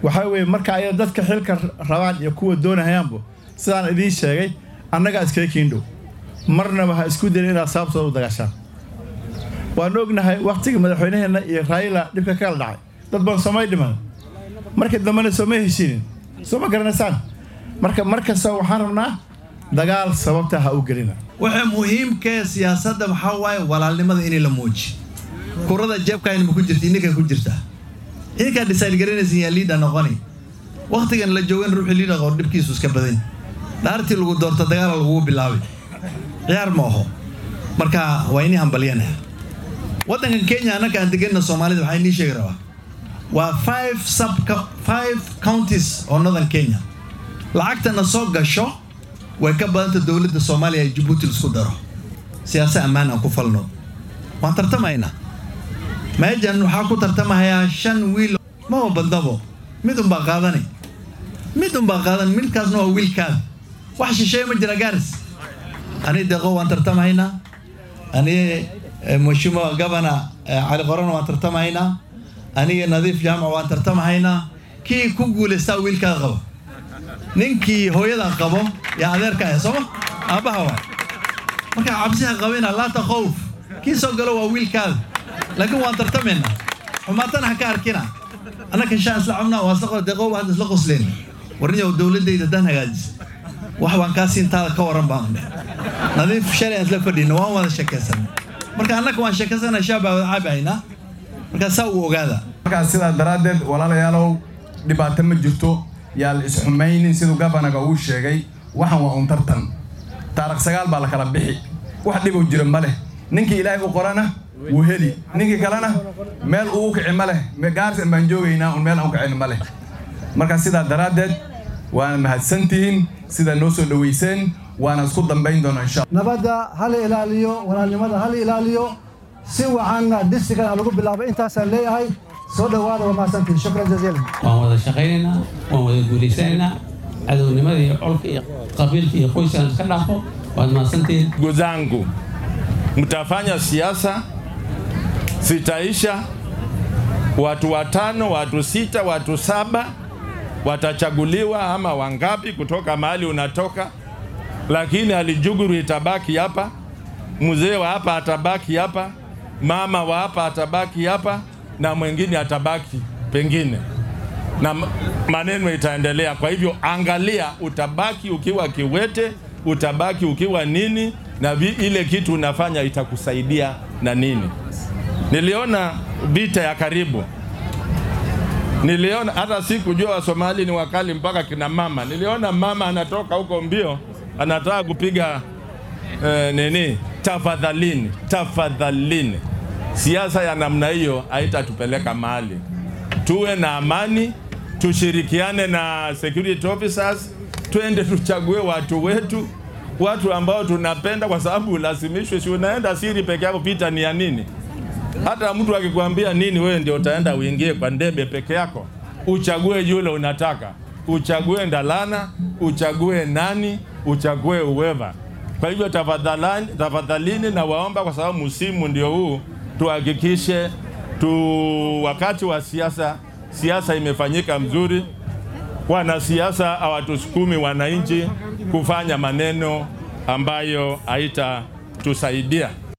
waxaa weeye marka ay dadka xilka rabaan iyo kuwa doonahayaanbu sidaan idiin sheegay annagaa iskaga kiindhow marnaba ha isku dayin inaad sababtooda u dagaashaan waanu ognahay wakhtiga madaxweynaheenna iyo raayila dhibka kala dhacay dad badan soomay dhiman markii dambena sooma heshiinin soo ma garanaysaan marka mar kasta waxaan rabnaa dagaal sababta ha u gelina waxa muhiimkee siyaasadda waxaa waaye walaalnimada inay la muuji kurada jeebkaayna ma ku jirta ininka ku jirta idinkaa decide garanaysan yaa liida noqoni wakhtigan la joogan ruuxii liida qor dhibkiisu iska badan dhaartii lagu doorto dagaala lagugu bilaabay ciyaar ma aho marka waa inii hambalyanaya waddankan kenya annaka aan deganna soomaalida waxaa inii sheegi rabaa waa five sub five counties oo northern kenya lacagtana soo gasho way ka badanta dowladda soomaaliya ee jabuuti laisku daro siyaasa ammaan aan ku falno waan tartamaynaa meejan waxaa ku tartamahayaa shan wiil maba badnabo mid unbaa qaadani mid unbaa qaadan midkaasna waa wiilkaada wax shisheeye ma jira gaaris ani deeqo waan tartamahaynaa ani mheshimiwa gabana cali qorana waan tartamahaynaa aniga nadiif jaamac waan tartamahaynaa kii ku guulaystaa wiilkaada qabo ninkii hooyadan qabo yaa adeerka ah sooma aabbaha waay markaa cabsiha qabina laata khowf kii soo galo waa wiilkaada laakiin waan tartamaynaa xumaatana ha ka arkina annaka shaan isla cabnaa waa isla deeqooba hadda isla qosleen warniyow dowladdayda dan hagaajis wax baan kaa siintaada ka waran baan dheh nadiif shalay aan isla fadhina waan wada sheekaysanay marka annaka waan sheekaysana shaabaa wada caabahaynaa markaa saa uu ogaada markaa sidaa daraaddeed walaalayaalow dhibaato ma jirto yaa la isxumaynin siduu gabanaga uu sheegay waxan waa un tartan taarikh sagaal baa la kala bixi wax dhibuu jira ma leh ninkii ilaahay u qorana wuu heli ninkii kalena meel uu u kici ma leh gaarsan baan joogaynaa un meel aan u kicin ma leh marka sidaa daraaddeed waana mahadsantihiin sidaa noo soo dhowayseen waana isku dambayn doonaa insha nabadda hala ilaaliyo walaalnimada hala ilaaliyo si wacanna distrikan aan lagu bilaabay intaasaan leeyahay soo dhowaada waa mahadsantihin shukran jaziilan waan wada shaqaynaynaa waan wada guulaysanaynaa cadownimada iyo colka iyo qabiilka iyo qoyskaan iska dhaafo waad mahadsantihiin ndugu zangu mtafanya siasa sitaisha watu watano watu sita watu saba watachaguliwa ama wangapi kutoka mahali unatoka lakini alijuguru itabaki hapa mzee wa hapa atabaki hapa mama wa hapa atabaki hapa na mwingine atabaki pengine na maneno itaendelea. Kwa hivyo angalia, utabaki ukiwa kiwete, utabaki ukiwa nini, na vi, ile kitu unafanya itakusaidia na nini. Niliona vita ya karibu, niliona hata sikujua Wasomali ni wakali mpaka kina mama. Niliona mama anatoka huko mbio, anataka kupiga eh, nini, tafadhalini, tafadhalini. Siasa ya namna hiyo haitatupeleka mahali. Tuwe na amani, tushirikiane na security officers, twende tuchague watu wetu, watu ambao tunapenda, kwa sababu ulazimishwe. Si unaenda siri peke yako, vita ni ya nini? Hata mtu akikwambia nini, wewe ndio utaenda uingie kwa ndebe peke yako, uchague yule unataka, uchague Ndalana, uchague nani, uchague uweva. Kwa hivyo tafadhalini, tafadhalini na waomba, kwa sababu msimu ndio huu, tuhakikishe tu wakati wa siasa, siasa imefanyika mzuri. Wanasiasa hawatusukumi wananchi kufanya maneno ambayo haitatusaidia.